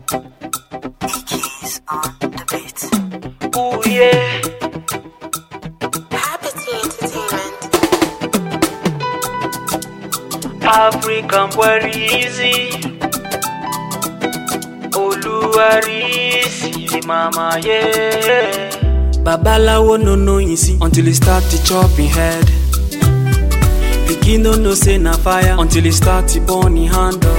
Keys on the beat. Ooh yeah. Happy Entertainment. African boy easy. Oluwarisi mama yeah. Babalawo no know you see until he start to chop him head. Pikin no know say na fire until he start to burn him handle.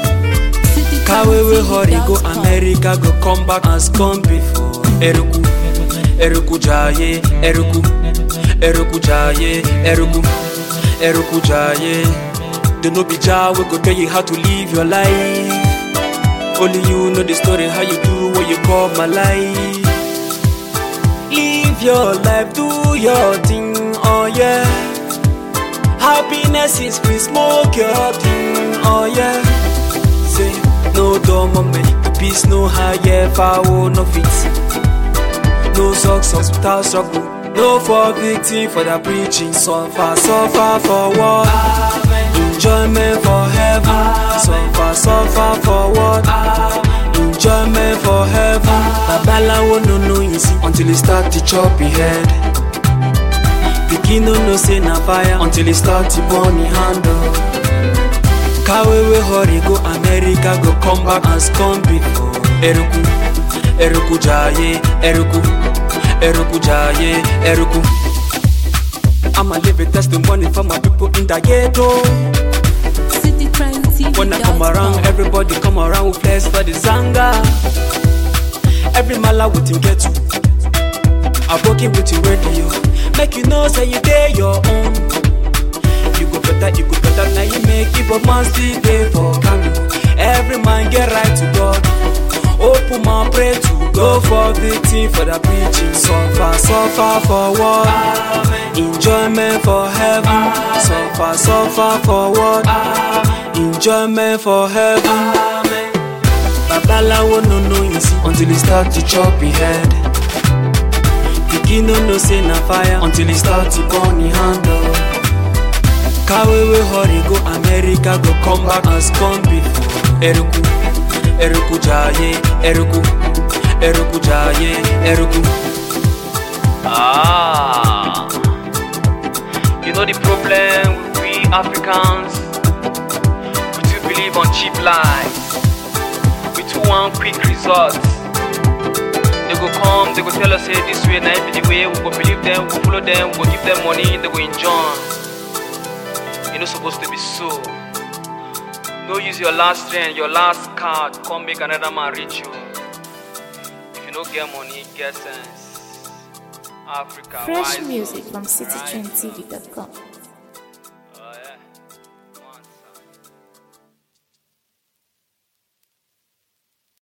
Kawe we hurry go America go come back as come before. Eruku, Eruku jaye, Eruku, Eruku jaye, Eruku, Eruku jaye. They no be jar we go tell you how to live your life. Only you know the story how you do what you call my life. Live your life, do your thing, oh yeah. Happiness is free, smoke your thing, oh yeah. Say no dumb moment, the peace no higher, foul no fit. No success without struggle, no for victim for the preaching. Suffer, suffer for what? Enjoyment for heaven. Suffer, suffer for what? Enjoyment for heaven. Babalawo no know you see until he start to chop him head. Pikin no know say na fire until he start to burn him handle. Kawe we hurry go America go come back as come before. Eruku, Eruku jaye, Eruku, Eruku jaye, Eruku. I'ma live a testimony for my people in the ghetto. City Crime TV. When I come around, everybody come around with flex for the zanga. Every mala with him get to. I working with you radio. Make you know say you day your own. You go better, you go better, now you make it, but man still day for candle. Every man get right to God. Open my pray to go for victim for the preaching. Suffer, suffer for what? Enjoyment for heaven. Suffer, suffer for what? Enjoyment for heaven. Babalawo no know you see until he start to chop him head. Pikin no know say na fire until he start to burn him handle. Kawe we hurry go America go come back as come before. Eruku, Eruku jaye, Eruku, Eruku jaye, Eruku. Ah, you know the problem with we Africans. We too believe on cheap lies. We too want quick results. They go come, they go tell us, hey, this way, now be the way. We go believe them, we go follow them, we go give them money, they go enjoy. You not supposed to be so. No use your last strength, your last card, come make another man reach you. If you don't get money, get sense. Africa. Fresh wise music up, from right? citytrendtv.com.